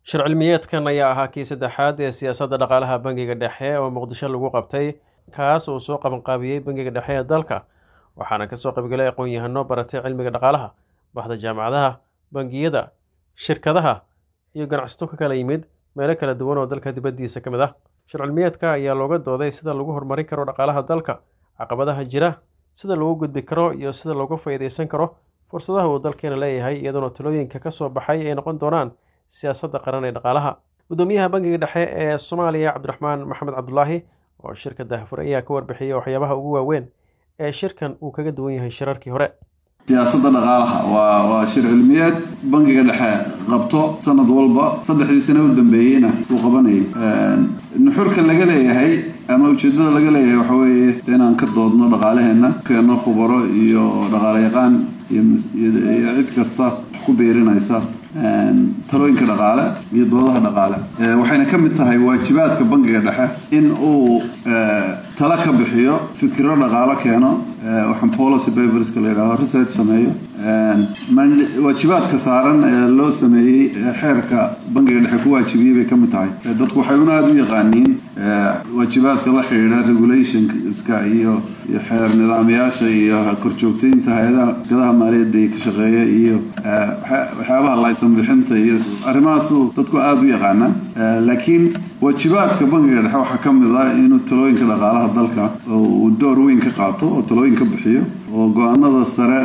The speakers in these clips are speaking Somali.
shir cilmiyeedkan ayaa ahaa kii saddexaad ee siyaasadda dhaqaalaha bangiga dhexe oo muqdisho lagu qabtay kaas uu soo qabanqaabiyey bangiga dhexe ee dalka waxaana kasoo qaybgalay aqoon-yahano baratay cilmiga dhaqaalaha baxda jaamacadaha bangiyada shirkadaha iyo ganacsato ka kala yimid meelo kala duwan oo dalka dibaddiisa ka mid ah shir cilmiyeedka ayaa looga dooday sida lagu horumarin karo dhaqaalaha dalka caqabadaha jira sida lagu gudbi karo iyo sida looga faa'iidaysan karo fursadaha uu dalkeena leeyahay iyadoona talooyinka ka soo baxay ay noqon doonaan siyaasadda qaran ee dhaqaalaha guddoomiyaha bangiga dhexe ee soomaaliya cabdiraxmaan maxamed cabdulaahi oo shirka daahfur ayaa ka warbixiyey waxyaabaha ugu waaweyn ee shirkan uu kaga duwan yahay shirarkii hore siyaasadda dhaqaalaha waa waa shir cilmiyeed bangiga dhexe qabto sanad walba saddexdii sano u dambeeyeyna uu qabanayay nuxurka laga leeyahay ama ujeedada laga leeyahay waxa weeye inaan ka doodno dhaqaalaheenna keeno khubaro iyo dhaqaale yaqaan iyo cid kasta ku biirinaysa talooyinka dhaqaale iyo doodaha dhaqaale waxayna ka mid tahay waajibaadka bangiga dhexe in uu tala ka bixiyo fikiro dhaqaalo keeno waxaan policy paperska la yidhahdo research sameeyo waajibaadka saaran ee loo sameeyey xeerka bangiga dhexe ku waajibiyey bay ka mid tahay dadku waxay una aada u yaqaaniin waajibaadka la xidhiidha regulationska iyo iyo xeer nidaamyaasha iyo korjoogtaynta hay-adaha gadaha maaliyadda ka shaqeeya iyo waxyaabaha laysan bixinta iyo arrimahaasu dadku aada u yaqaanaa laakiin waajibaadka bangiga dhexe waxaa ka mid ah inuu talooyinka dhaqaalaha dalka uu door weyn ka qaato oo talooyin ka bixiyo oo go-aanada sare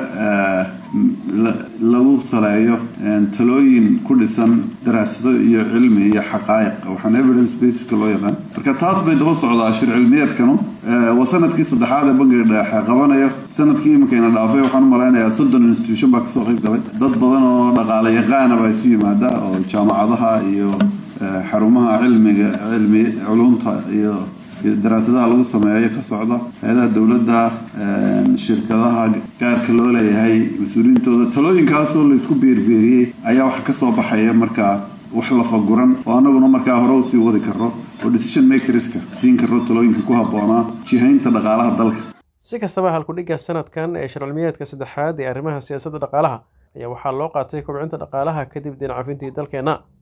lagu saleeyo talooyin ku dhisan daraasado iyo cilmi iyo xaqaa'iq waxaan evidence basicka loo yaqaan marka taas bay daba socdaa shir cilmiyeedkanu waa sanadkii saddexaad ee bangiga dhexe qabanayo sanadkii iminkayna dhaafay waxaan u malaynayaa soddon institution baa kasoo qayb galay dad badan oo dhaqaale yaqaana baa isu yimaada oo jaamacadaha iyo xarumaha cilmiga cilmi culumta iyo daraasadaha lagu sameeyo ka socda hay-adaha dowladda shirkadaha gaarka loo leeyahay mas-uuliyiintooda talooyinkaasoo laisku beerbeeriyey ayaa waxa kasoo baxaya markaa wax lafaguran oo annaguna markaa hore usii wadi karo oo decision makerska siin karo talooyinka ku habboonaa jihaynta dhaqaalaha dalka si kastaba halkudhigga sanadkan ee shircilmiyeedka saddexaad ee arrimaha siyaasadda dhaqaalaha ayaa waxaa loo qaatay kobcinta dhaqaalaha kadib dinacafintii dalkeenna